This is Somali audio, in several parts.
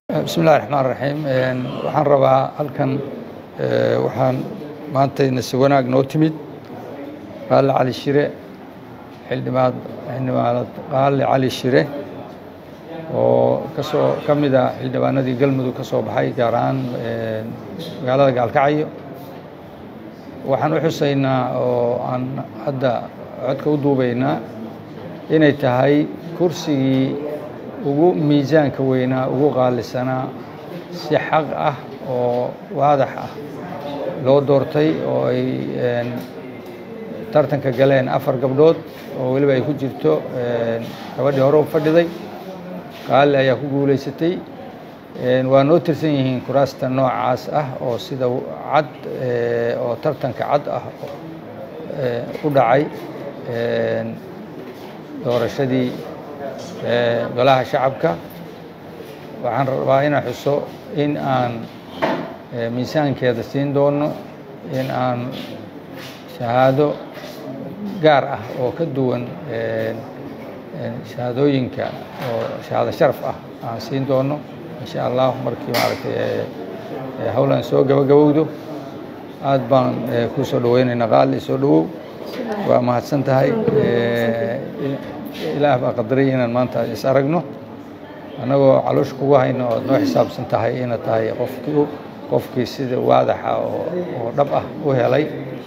bismi illahi raxmaan raxiim waxaan rabaa halkan waxaan maantayna si wanaag noo timid qaali cali shire xildhibaad xildhibaanad qaali cali shire oo kasoo ka mid a xildhibaanadii galmudug ka soo baxay gaar ahaan magaalada gaalkacyo waxaan u xusaynaa oo aan hadda codka u duubaynaa inay tahay kursigii ugu miisaanka weynaa ugu qaalisanaa si xaq ah oo waadax ah loo doortay oo ay tartanka galeen afar gabdhood oo weliba ay ku jirto gabadhii hore u fadhiday qaali ayaa ku guulaysatay waa noo tirsan yihiin kuraasta noocaas ah oo sida cad oo tartanka cad ah u dhacay doorashadii golaha shacabka waxaan rabaa inaan xuso in aan miisaankeeda siin doono in aan shahaado gaar ah oo ka duwan shahaadooyinka oo shahaado sharaf ah aan siin doono insha allah markii maaragtay howlan soo gabagabowdo aad baan ku soo dhaweynaynaa qaali soo dhawow waa mahadsan tahay ilaah baa qadaray inaan maanta is aragno annagoo caloosha kugu hayno oad noo xisaabsan tahay ina tahay qofkii qofkii sida waadaxa oo dhab ah u helay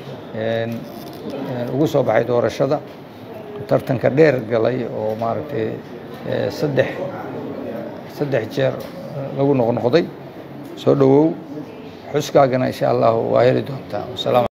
ugu soo baxay doorashada tartanka dheer galay oo maaragtay saddex saddex jeer lagu noqnoqday soo dhowow xuskaagana insha allahu waa heli doontaa